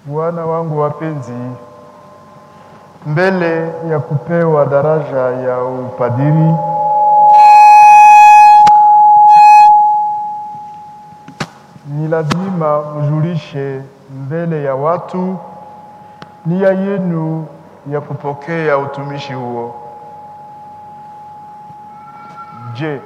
Wana wangu wapenzi, mbele ya kupewa daraja ya upadiri ni lazima mjulishe mbele ya watu nia yenu ya kupokea utumishi huo. Je,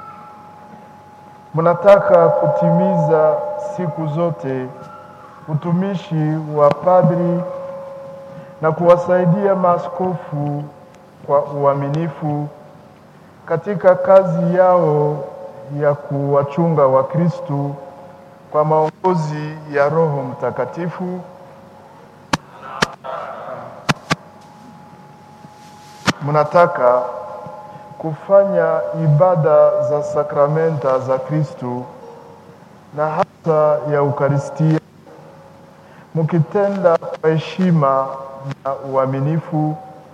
mnataka kutimiza siku zote utumishi wa padri na kuwasaidia maaskofu kwa uaminifu katika kazi yao ya kuwachunga Wakristu kwa maongozi ya Roho Mtakatifu. Mnataka kufanya ibada za sakramenta za Kristu na hasa ya Ukaristia mukitenda kwa heshima na uaminifu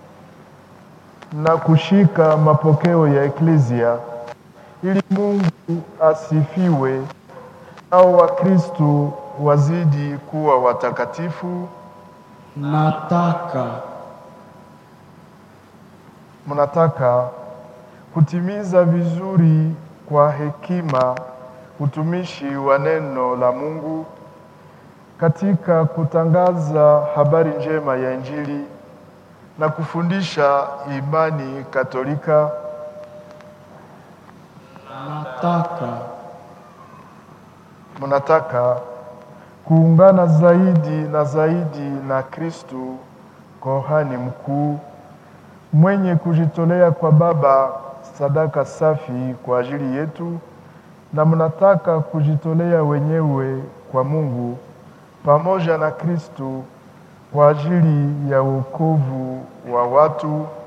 na kushika mapokeo ya Eklezia ili Mungu asifiwe nao Wakristu wazidi kuwa watakatifu. Nataka Mnataka kutimiza vizuri kwa hekima utumishi wa neno la Mungu katika kutangaza habari njema ya Injili na kufundisha imani Katolika. nataka Mnataka kuungana zaidi na zaidi na Kristu, kohani mkuu mwenye kujitolea kwa Baba sadaka safi kwa ajili yetu, na mnataka kujitolea wenyewe kwa Mungu pamoja na Kristu kwa ajili ya wokovu wa watu